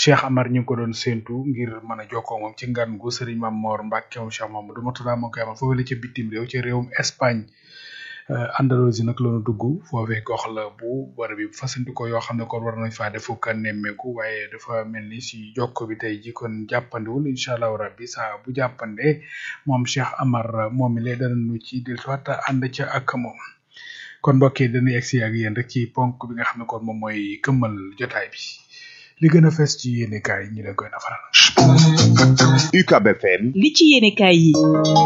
Cheikh Amar ñu ngi ko doon séentu ngir mën a jokkoo moom ci ngan gu Serigne Mame Mor Mbacke moom Cheikh Mamadou Mourtada moo koy amal foofu la ca bitim réew ci réewum Espagne Andalousie nag la ñu dugg foofee gox la bu war bi fasanti ko yoo xam ne kon war nañ faa def ka nemmeeku waaye dafa mel ni si jokko bi tey ji kon jàppandiwul incha allahu rabbi saa bu jàppandee moom Cheikh Amar moom mi lay danañu ci dellusiwaat ànd ca ak moom. kon mbokk yi dañuy egsi ak yéen rek ci ponk bi nga xam ne kon moom mooy këmmal jotaay bi li gën a fes ci yéene kaay ñu leen koy nafaral. UCAB FM. li ci yéene kaay yi.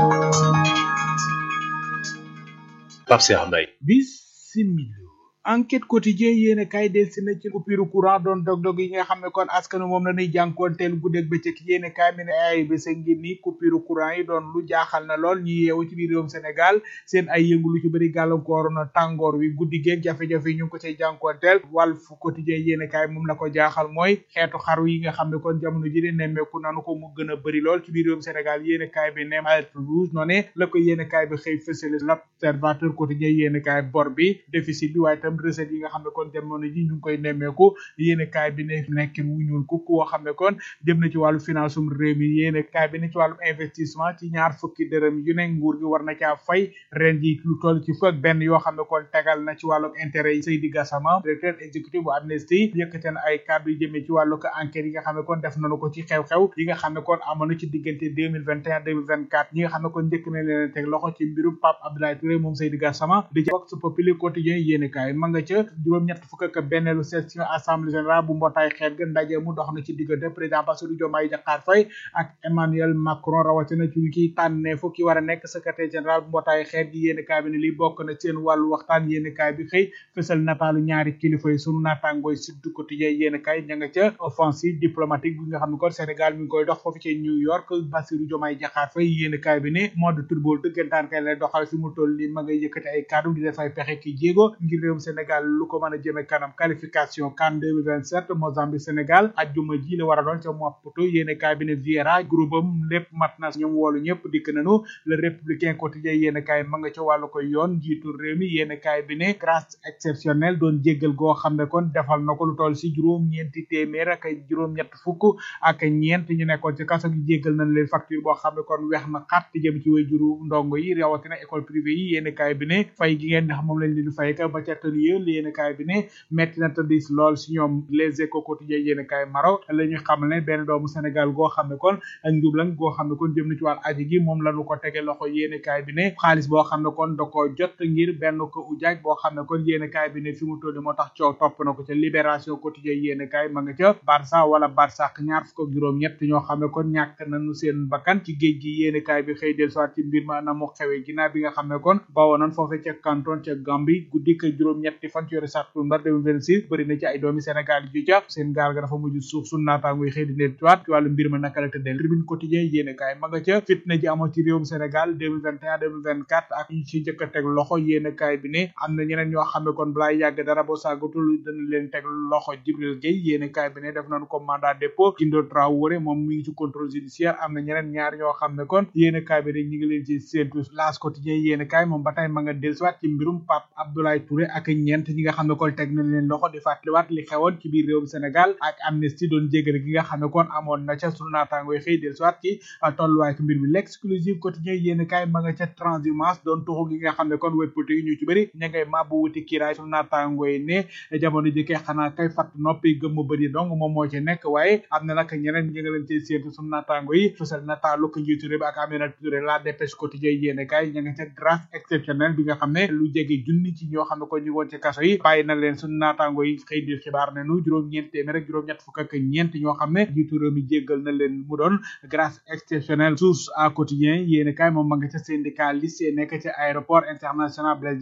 Pape Cheikh Mbaye. bisimila enquête quotidien yéen a kaay del si na ci coupure courant doon dog-dog yi nga xam ne kon askanu moom la ñuy jànkoonteel guddeeg bëccëg yéen a kaay mi ne ay bés ngi ni coupure courant yi doon lu jaaxal na lool ñi yeewu ci biir réewum Sénégal seen ay yëngu lu ci bëri gàllankoor na tàngoor wi guddi geeg jafe-jafe yi ñu ngi ko cay jànkoonteel Walf quotidien yéen a kaay moom la ko jaaxal mooy xeetu xaru yi nga xam ne kon jamono ji di nemmeeku nanu ko mu gën a bëri lool ci biir réewum Sénégal yéen a kaay bi ne alerte rouge noo ne la ko yéen a kaay bi xëy fësale l'observateur quotidien yéen a kaay bor bi déficit bi waaye tam recette yi nga xam ne kon jamono ji ñu ngi koy nemmeeku yéene kaay bi ne nekkin wu ñuul ku koo xam ne kon jëm na ci wàllu finance um réew mi yéene kaay bi ne ci wàllu investissement ci ñaar fukki dërëm yu ne nguur gi war na caa fay ren ji lu toll ci fukk benn yoo xam ne kon tegal na ci wàllu intérêt yi Seydi Gassama directeur exécutif bu Amnesty yëkkate na ay kàddu yu jëmee ci wàllu ko enquête yi nga xam ne kon def nañu ko ci xew-xew yi nga xam ne kon amoon na ci diggante deux mille vingt et un deux mille vingt quatre ñi nga xam ne kon njëkk na leen teg loxo ci mbirum Pape Abdoulaye Touré moom Seydi Gassama di ca Vox Populi quotidien yéene kaay ma nga ca juróom-ñett fukk ak benneelu session assemblée générale bu mbootaay xeet ga ndaje mu dox na ci diggante président Bassirou Diomaye Diakhar Faye ak Emmanuel Macron rawatina ci ki tànnee fu ki war a nekk secrétaire général bu mbootaay xeet gi yéeni kaay bi ne li bokk na seen wàllu waxtaan yéeni kaay bi xëy fësal nataalu ñaari kilifa yi sunu naatangooy Sud Quotidien yéeni kaay ña nga ca offensive diplomatique bi nga xam ne kon Sénégal mi ngi koy dox foofu ci New York Bassirou Diomaye Diakhar Faye yéeni kaay bi ne mode turbool dëggantaan kay lay doxal fi mu toll li ma ngay yëkkati ay kàddu di def ay pexe ki jéego ngir réewum Sénégal lu ko mën a jëme kanam qualification CAN 2027 Mozambique Sénégal ajjuma ji la war a doon ca Maputo yéene kaay bi ne Vieira groupe am lépp mat na ñoom woolu ñëpp dikk nañu le républicain quotidien yéene kaay ma nga ca wàllu ko yoon jiitu réew mi yéene kaay bi ne grâce exceptionnelle doon jéggal goo xam ne kon defal na ko lu toll si juróom ñeenti téeméer ak juróom-ñett fukk ak ñeent ñu nekkoon ci kaso gi jéggal nañ leen facture boo xam ne kon weex na xat jëm ci way juru ndongo yi rawatina école privée yi yéene kaay bi ne fay gi ngeen ndax moom lañ leen di fay ka ba ca tënye yéene kaay bi ne metti na tëddis lool si ñoom les échos quotidiens yéene kaay maro la ñu xamal ne benn doomu Sénégal goo xam ne kon ak njublan goo xam ne kon jëm na ci wàll aji gi moom lañu ko tege loxo yéene kaay bi ne xaalis boo xam ne kon da ko jot ngir benn ko ujaaj boo xam ne kon yéene kaay bi ne fi mu tolli moo tax coow topp na ko ca libération quotidien yéene kaay ma nga ca Barça wala Barsaq ñaar fukk ak juróom ñett ñoo xam ne kon ñàkk nañu seen bakkan ci géej gi yéene kaay bi xëy del soit ci mbir ma na mu xewee ginnaaw bi nga xam ne kon bawoo nañ foofe ca canton ca Gambie guddi ka juróom ñetti fan ci yore septembre 2026 bëri na ci ay doomi Sénégal yu ca seen gaal ga dafa mujj suuf sun naataango yi xëy di leen tuwaat ci wàllu mbir ma naka la tëddee tribune quotidien yéene kaay ma nga ca fitna ji amoon ci réewum Sénégal 2021 2024 ak ñu ci njëkk a teg loxo yéene kaay bi ne am na ñeneen ñoo xam ne kon balaa yàgg dara boo sàggatul dana leen teg loxo Jibril Gueye yéene kaay bi ne def nañu ko mandat dépôt Gindo Traoré moom mi ngi ci contrôle judiciaire am na ñeneen ñaar ñoo xam ne kon yéene kaay bi rek ñi ngi leen ci séentu laas quotidien yéene kaay moom ba tey ma nga dellusiwaat ci mbirum Pape Abdoulaye Touré ak ñeent ñi nga xam ne kon teg nañ leen loxo di fàttaliwaat li xewoon ci biir réewum Sénégal ak amnistie doon jéggale gi nga xam ne kon amoon na ca sunu naataango yi xëy dellusiwaat ci tolluwaay ko mbir mi l'exclusive quotidien yéen kaay ma nga ca transhumance doon tuxu gi nga xam ne kon wéy politique yi ñu ci bëri ña ngay mabbu wuti kiiraay sunu naataango yi ne jamono ji kay xanaa kay fatt noppi gëmm bëri donc moom moo ci nekk waaye am na nag ñeneen ñi nga leen ci séentu sunu naataango yi fësal na taalu ko njiitu réew bi ak Aminata Touré la dépêche quotidien yéen kaay ña nga ca grâce exceptionnelle bi nga xam ne lu jege junni ci ñoo xam ne kon ñu woon ci kaso yi bàyyi na leen sunu naataango yi xëy di xibaar ne nu juróom-ñeent téeméer rek juróom-ñett fukk ak ñeent ñoo xam ne njiitu réew mi jéggal na leen mu doon grâce exceptionnelle source à quotidien yéen kaay moom ma nga ca syndicaliste nekk ca aéroport international Blaise